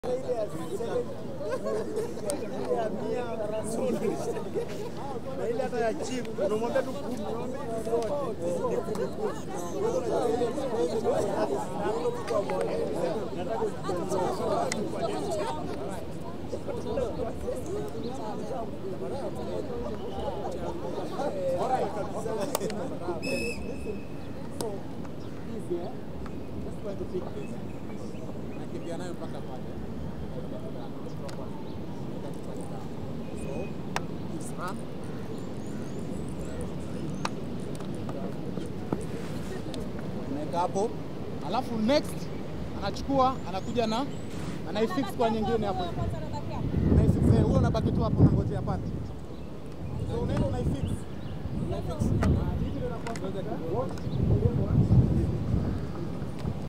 na ile hata ya chip unamwambia tu kumi, unamwambia hizi zote ni kumi kumi. Wewe unajua ile nataka nakimbia nayo mpaka pale. So, it's run. Unaweka hapo, alafu next anachukua anakuja na anaifix kwa nyingine hapo. Unaifix eh, huyo unabaki tu hapo unangojea pande. So unaenda unaifix. Unaifix. Hivi ndio inakuwa